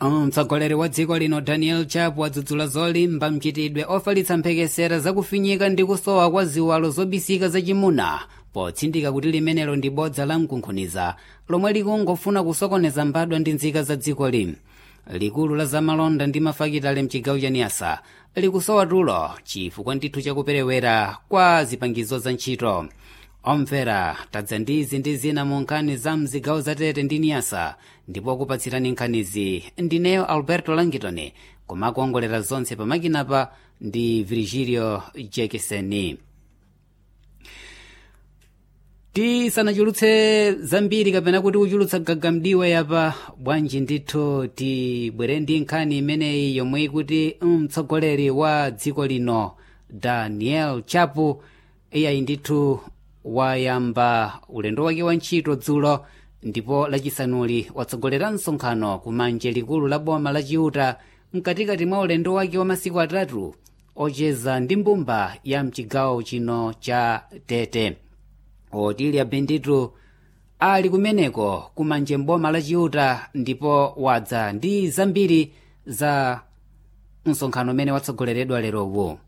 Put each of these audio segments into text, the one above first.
mtsogoleri wa dziko lino daniel chapo wadzudzula zolimba mchitidwe ofalitsa mphekesera zakufinyika ndi kusowa kwa ziwalo zobisika zachimuna potsindika kuti limenelo ndi bodza la mkunkhuniza lomwe likungofuna kusokoneza mbadwa ndi nzika za dziko lino likulu la zamalonda ndi mafakitale mchigawo cha niyasa likusowa tulo chifukwa ndithu chakuperewera kwa zipangizo za ntchito omvera tadza ndi izi ndi zina mu nkhani za mzigawo zatete ndi niyasa ndipo kupatsirani nkhanizi ndineyo alberto langitoni kumakuongolera zonse pamakinapa ndi virgilio jekeseni tisanachulutse zambiri kapena kuti kuchulutsa gagamdiwe yapa bwanji ndithu tibwere ndi nkhani imeneyi yomwe ikuti mtsogoleri wa dziko lino daniel chapo iyayi ndithu wayamba ulendo wake wa ntchito dzulo ndipo lachisanuli watsogolera msonkhano kumanje likulu la boma la chiuta mkatikati mwa ulendo wake wa masiku atatu ocheza ndi mbumba ya mchigawo chino cha tete otilya benditu ali kumeneko kumanje mboma la chiuta ndipo wadza ndi zambiri za msonkhano umene watsogoleredwa lerowu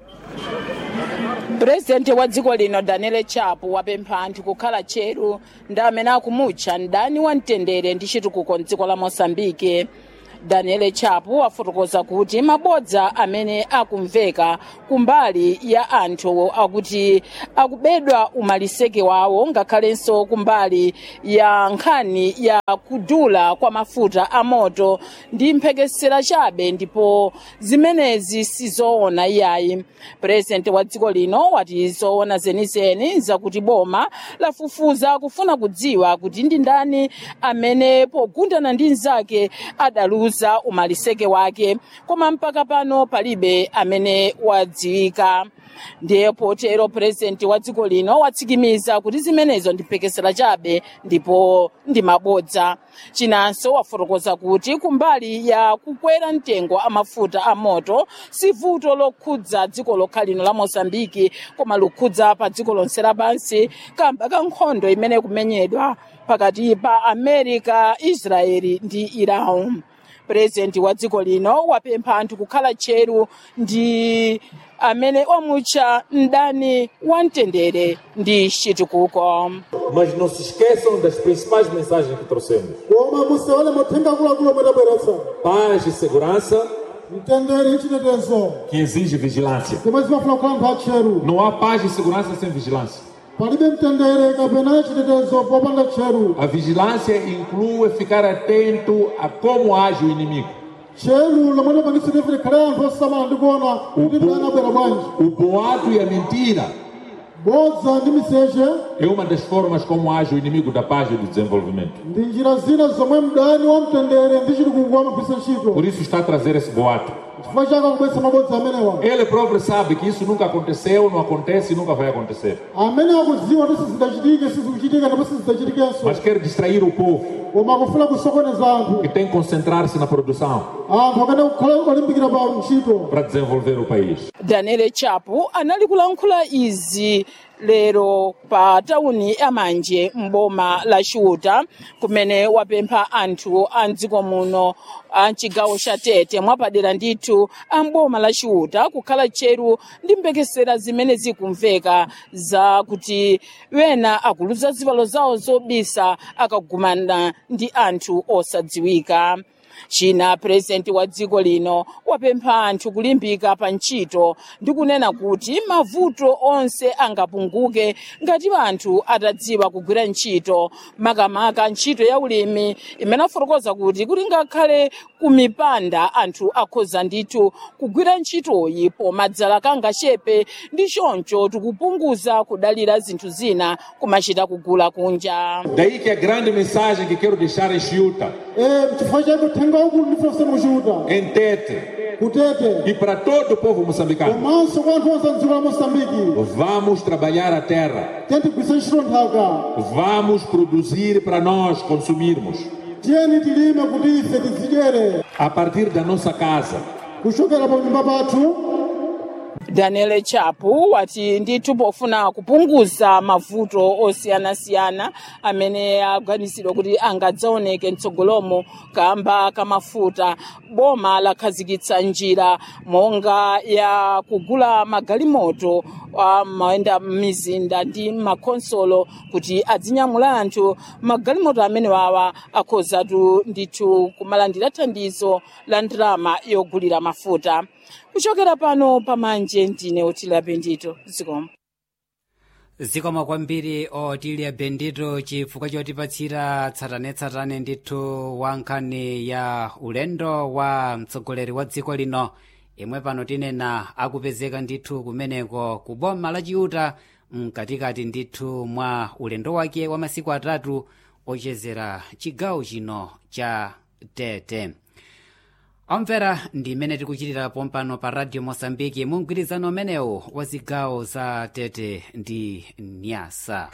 purezidenti wa dziko lino daniel chapo wapempha anthu kukhala tcheru ndi amene akumutcha mdani wa mtendere ndi chitukuko mdziko la mosambike daniel chapo wafotokoza kuti mabodza amene akumveka kumbali ya anthu akuti akubedwa umaliseke wawo ngakhalenso kumbali ya nkhani ya kudula kwa mafuta a moto ndi mphekesera chabe ndipo zimenezi sizoona iyayi purezidenti wa dziko lino wati zoona zenizeni zakuti boma lafufuza kufuna kudziwa kuti ndi ndani amene pogundana ndi mnzake adaluza kuuza umaliseke wake koma mpaka pano palibe amene wadziwika ndiye potero purezidenti wa dziko lino watsikimiza kuti zimenezo ndi mphekesera chabe ndipo ndi mabodza chinanso wafotokoza kuti kumbali ya kukwera mtengo amafuta a moto si vuto lokhudza dziko lokha lino la mosambiki koma lokhudza pa dziko lonse lapansi kamba ka nkhondo imene kumenyedwa pakati pa america israeli ndi iran purezidenti wa dziko lino wapempha anthu kukhala tcheru ndi amene omutcha mdani wa mtendere ndi chitukuko Mas não se esqueçam das principais mensagens que trouxemos: koma musewale muthenga akuluakulu omwe tabweretsa paz e segurança, mtendere ndi chitetezo que exige vigilância. zomwe zimafuna kukhala anthu atcheru Não há paz e segurança sem vigilância. palibe mtendere kapena chitetezo popanda tcheru A vigilância inclui ficar atento a como age o inimigo. tcheru lomwe lipangitsa kuti likhale anthu osamala ndi kuona kuti mdani abwera bwanji O boato e a mentira bodza ndi miseche é uma das formas como age o inimigo da paz e do desenvolvimento. ndi njira zina zomwe mdani wa mtendere ndi chitukuko amagwiritsa ntchito Por isso está a trazer esse boato. chifukwa chake akubweretsa mabodza amenewa Ele próprio sabe que isso nunca aconteceu, não acontece e nunca vai acontecer. amene akudziwa kuti sizidachitike sizikuchitika ndipo sizidachitikenso Mas quer distrair o povo koma akufuna kusokoneza anthu que tem que concentrar-se na produção anthu akane kukhala olimbikira pa ntchito para desenvolver o país. daniel chapo anali kulankhula izi lero pa tawuni ya manje mboma la chiuta kumene wapempha anthu a mdziko muno a mchigawo cha tete mwapadera ndithu a mboma la chiuta kukhala tcheru ndi mphekesera zimene zikumveka za kuti wena akuluza zivalo zawo zobisa akagumana ndi anthu osadziwika china purezidenti wa dziko lino wapempha anthu kulimbika pa ntchito ndi kunena kuti mavuto onse angapunguke ngati anthu atadziwa kugwira ntchito makamaka ntchito ya ulimi imene afotokoza kuti kuti ngakhale ku mipanda anthu akhoza ndithu kugwira ntchitoyi pomadzala kangachepe ndi choncho tikupunguza kudalira zinthu zina kumachita kugula kunja Daí que a grande mensagem que quero deixar em Chiuta, Eh, chifukwa chake uthenga ukulu ndifuna kusema kuchiuta em Tete kutete e para todo o povo moçambicano. komanso kwa anthu onse mdziko la mosambiki Vamos trabalhar a terra, tiyeni tigwiritse ntchito nthaka vamos produzir para nós consumirmos. tiyeni tilime kuti ife tizidyere A partir da nossa casa, kuchokera pa nyumba pathu daniel chapu wati ndithu pofuna kupunguza mavuto osiyanasiyana amene aganizidwa kuti angadzaoneke mtsogolomo kamba kamafuta boma lakhazikitsa njira monga ya kugula magalimoto amayenda m'mizinda ndi makonsolo kuti adzinyamula anthu magalimoto amene wawa akhozatu ndithu kumalandira thandizo la ndalama yogulira mafuta kuchokera pano pamanje ndine otila bendito zikomo zikomo kwambiri otilia bendito chifukwa chotipatsira tsatanetsatane ndithu wa nkhani ya ulendo wa mtsogoleri wa dziko lino imwe pano tinena akupezeka ndithu kumeneko ku boma la chiuta mkatikati ndithu mwa ulendo wake wa masiku atatu ochezera chigawo chino cha tete omvera ndi imene tikuchitira pompano pa radio mosambiki mu mgwirizano umenewu wa zigawo za tete ndi nyasa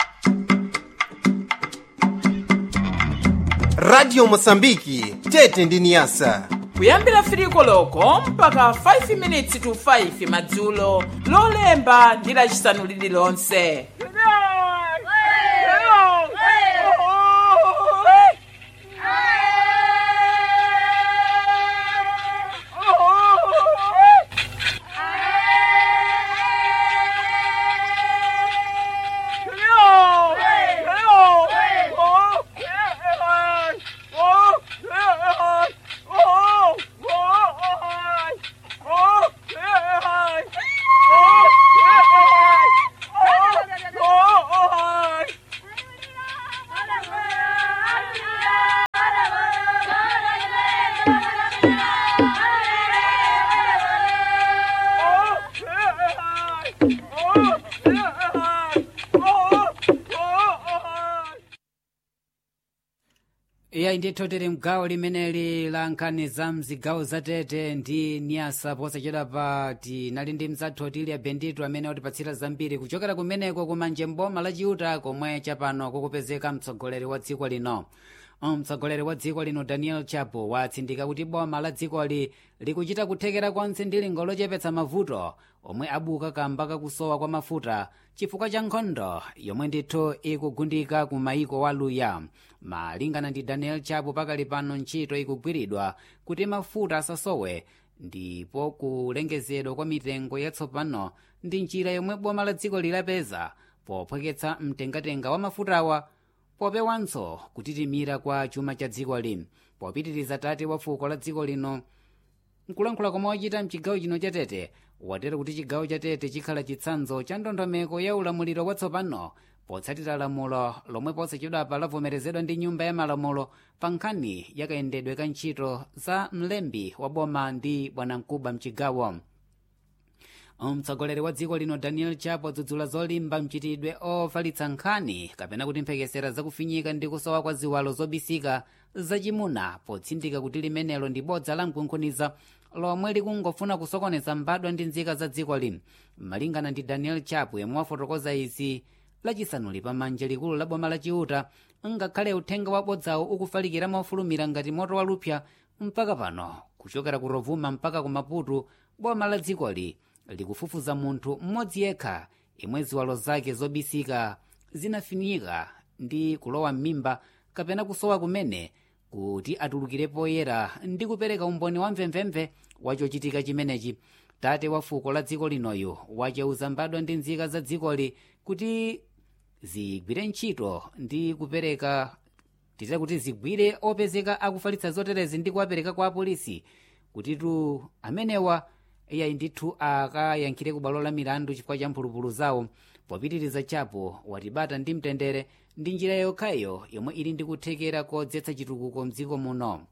radio mosambiki tete ndi niyasa kuyambira firiko loko mpaka 5 minutes to 5 madzulo lolemba ndi lacisanu lililonse iyayi ndithu tili mgawo limeneli la nkhani za mzigawo zatete ndi niyasa posachedwa pa tinali ndi mzathu otilia bendito amene watipatsira zambiri kuchokera kumeneko kumanje mboma la chiuta komwe chapano kukupezeka mtsogoleri wa dziko lino mtsogoleri wa dziko lino daniel chapo watsindika kuti boma la dzikoli likuchita kuthekera konse ndi lingo lochepetsa mavuto omwe abuka kamba kakusowa kwa mafuta chifukwa cha nkhondo yomwe ndithu ikugundika ku maiko waluya malingana ndi daniel chapo pakali pano ntchito ikugwiridwa kuti mafuta asasowe ndipo kulengezedwa kwa mitengo yatsopano ndi njira yomwe boma la dziko lilapeza pophweketsa mtengatenga wa mafutawa popewanso kutitimira kwa chuma cha dziko lino popitiriza tate wa fuko la dziko lino nkulankhula komwe wachita mchigawo chino cha tete watero kuti chigawo cha tete chikhala chitsanzo cha ndondomeko ya ulamuliro watsopano potsatira lamulo lomwe posachedwapa lavomerezedwa ndi nyumba ya malamulo pa nkhani yakayendedwe ka ntchito za mlembi wa boma ndi bwanamkubwa mchigawo mtsogoleri wa dziko lino daniel chapo adzudzula zolimba mchitidwe ofalitsa nkhani kapena kuti mphekesera zakufinyika ndi kusowa kwa ziwalo zobisika zachimuna potsindika kuti limenelo ndi bodza la mkunkhuniza lomwe likungofuna kusokoneza mbadwa ndi nzika za dziko lino malingana ndi daniel chapo yemwe wafotokoza izi lachisanuli pamanja likulu la boma la chiuta ngakhale uthenga wabodzawo ukufalikira mofulumira ngati moto walupsa mpaka pano kuchokera ku rovuma mpaka ku maputo boma la dzikoli likufufuza munthu mmodzi yekha imwe ziwalo zake zobisika zinafinyika ndi kulowa m'mimba kapena kusowa kumene kuti atulukire poyera ndi kupereka umboni wa mvemvemve wachochitika chimenechi tate wa fuko la dziko linoyo wacheuza mbadwa ndi nzika za dzikoli kuti zigwire ntchito ndi kupereka tite kuti zigwire opezeka akufalitsa zoterezi ndi kuwapereka kwa apolisi kutitu amenewa iyayi ndithu akayankhire ku bwalo la milandu chifukwa cha mphulupulu zawo popitiriza chapo watibata ndi mtendere ndi njira yokhayo yomwe ili ndi kuthekera kodzetsa chitukuko mdziko muno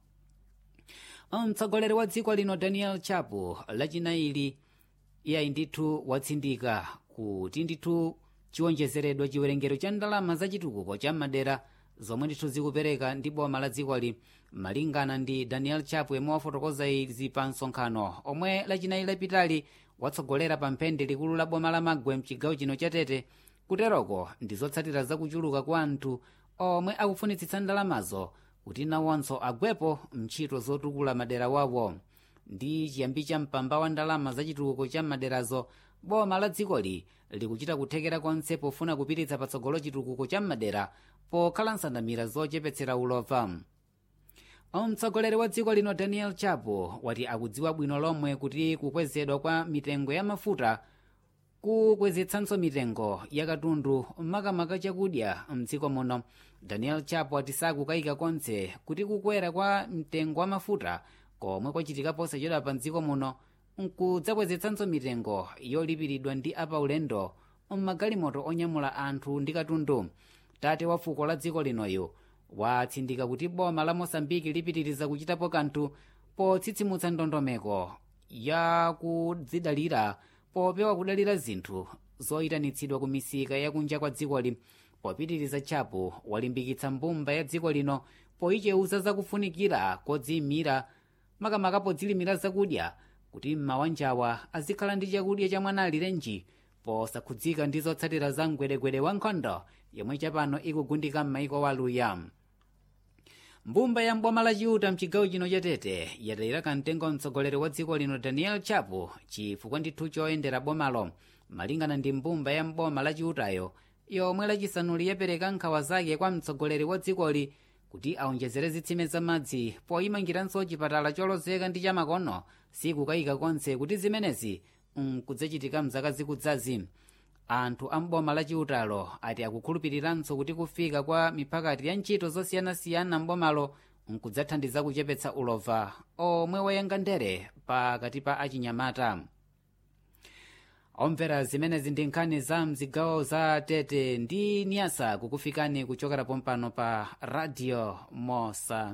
mtsogoleri wa dziko lino daniel chapo lachinaili iyayi ndithu watsindika kuti ndithu chiwonjezeredwa chiwerengero cha ndalama za chitukuko cha madera zomwe ndithu zikupereka ndi boma la dzikoli malingana ndi daniel chapo yemwe wafotokoza izi pa msonkhano omwe lachinayi lapitali watsogolera pa mphende likulu la boma la magwe mchigawo chino cha tete kuteroko ndi zotsatira zakuchuluka kwa anthu omwe akufunitsitsa ndalamazo kuti nawonso agwepo mntchito zotukula madera wawo ndi chiyambi cha mpamba wa ndalama za chitukuko cha maderazo boma la dzikoli likuchita kuthekera konse pofuna kupititsa patsogolo chitukuko cha madera pokhala nsandamira zochepetsera ulova mtsogoleri wa dziko lino daniel chapo wati akudziwa bwino lomwe kuti kukwezedwa kwa mitengo ya mafuta kukwezetsanso mitengo ya katundu makamaka chakudya mdziko muno daniel chapo ati sakukayika konse kuti kukwera kwa mtengo wa mafuta komwe kwachitika posachedwa pa mdziko muno nkudzakwezitsanso mitengo yolipiridwa ndi apaulendo mmagalimoto onyamula anthu ndi katundu tate wa fuko la dziko linoyo watsindika kuti boma la mosambiki lipitiriza kuchitapo kanthu potsitsimutsa ndondomeko ya kudzidalira popewa kudalira zinthu zoyitanitsidwa ku misika yakunja kwa dzikoli popitiriza chapo walimbikitsa mbumba ya dziko lino poyicheuza zakufunikira kodziyimira makamaka podzilimira zakudya kuti m'mawanjawa azikhala ndi chakudya cha mwana alirenji posakhudzika ndi zotsatira za mgwedegwede wa nkhondo yomwe chapano ikugundika m'maiko waluya mbumba ya mboma la chiuta mchigawo chino cha tete yatayira kamtengo mtsogoleri wa dziko lino daniel chapo chifukwa ndithu choyendera bomalo malingana ndi mbumba ya mboma la chiutayo yomwe lachisanuli yapereka nkhawa zake kwa mtsogoleri wa dzikoli kuti aonjezere zitsime za madzi poyimangiranso chipatala cholozeka ndi chamakono sikukayika konse kuti zimenezi nkudzachitika mzaka zikudzazi anthu a mboma la chiutalo ati akukhulupiriranso kuti kufika kwa miphakati ya ntchito zosiyanasiyana mbomalo nkudzathandiza kuchepetsa ulova omwe wayanga ndere pakati pa achinyamata omvera zimenezi ndi nkhani za mzigawo za tete ndi niyasa kukufikani kuchokera pompano pa radio mosa